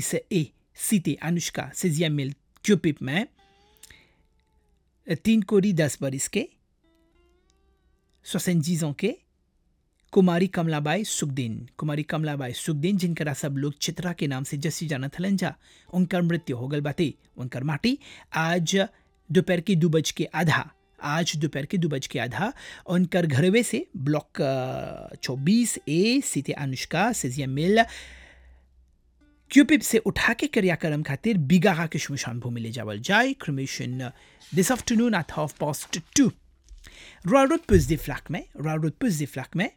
Alice et cité Anushka 16e मिल क्यूपिप में तीन कोरी दस बरिस के सोसेंजीजों के कुमारी कमलाबाई सुखदीन कुमारी कमलाबाई सुखदीन जिनकरा सब लोग चित्रा के नाम से जस्सी जानत हलन जा उनकर मृत्यु हो गल बाटे उनकर माटी आज दोपहर के दो बज के आधा आज दोपहर के दो बज के आधा उनकर घरवे से ब्लॉक चौबीस ए सीते अनुष्का सेजिया मिल क्यूपिप से उठा के क्रियाक्रम खातिर बिगाहा के शमशान भूमि ले जावल जाए cremation this afternoon at half past two royal road पुजदी फ्लैक में रॉयल रोड पुजदी फ्लैक में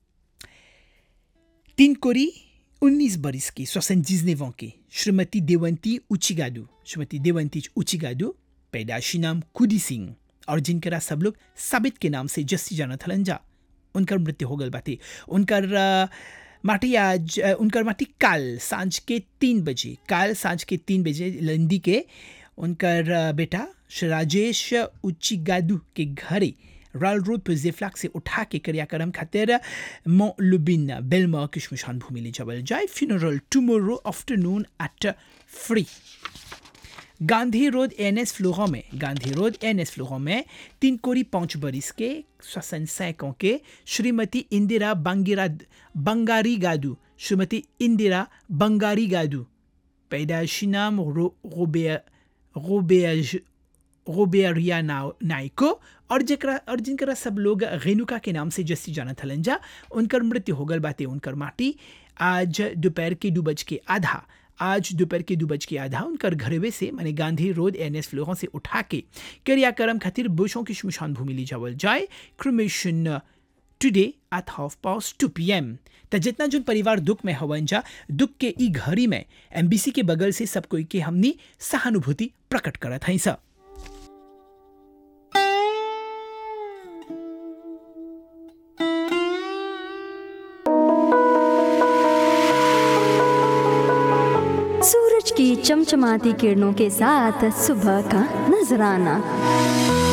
तीन कोरी उन्नीस बरिस की सोसनजीज नेवों की श्रीमती देवंती उचिगादू श्रीमती देवंती उचिगादू पैदाशी नाम कुदी सिंह और जिनकरा सब लोग साबित के नाम से जस्सी जाना थलन जा उनकर मृत्यु हो गल बाटे उनकर uh, माटी आज uh, उनकर माटी काल सांझ के तीन बजे काल सांझ के तीन बजे लंदी के उनकर uh, बेटा श्री राजेश उचिगादू के घरे रॉयल रोड पर जेफ्लाक से उठा के क्रियाक्रम खातिर मो लुबिन बेलमा की शमशान भूमि ले जावल जाए funeral tomorrow afternoon at three Gandhi road N S फ्लोरों में गांधी रोड एन एस फ्लोरों में तीन कोरी पाँच बरिस के सोसन सैकों के श्रीमती इंदिरा बंगिरा बंगारी गादू श्रीमती इंदिरा बंगारी गादू पैदाशी नाम रो, रोबे रोबेज रोबेरिया नाइको और जकरा और जिनकरा सब लोग रेणुका के नाम से जस्सी जाना थलन जा उनकर मृत्यु हो गल बाते उनकर माटी आज दोपहर के दो बज के आधा आज दोपहर के दो बज के आधा उनकर घरवे से माने गांधी रोड एन एस फ्लोरों से उठा के क्रियाक्रम खातिर बुशों की शमशान भूमि ले जावल जाए cremation today at half past two P M त जितना जो परिवार दुख में हवन जा दुख के ई घड़ी में एमबीसी के बगल से सब कोई के हमनी सहानुभूति प्रकट करत हई सब सूरज की चमचमाती किरणों के साथ सुबह का नजराना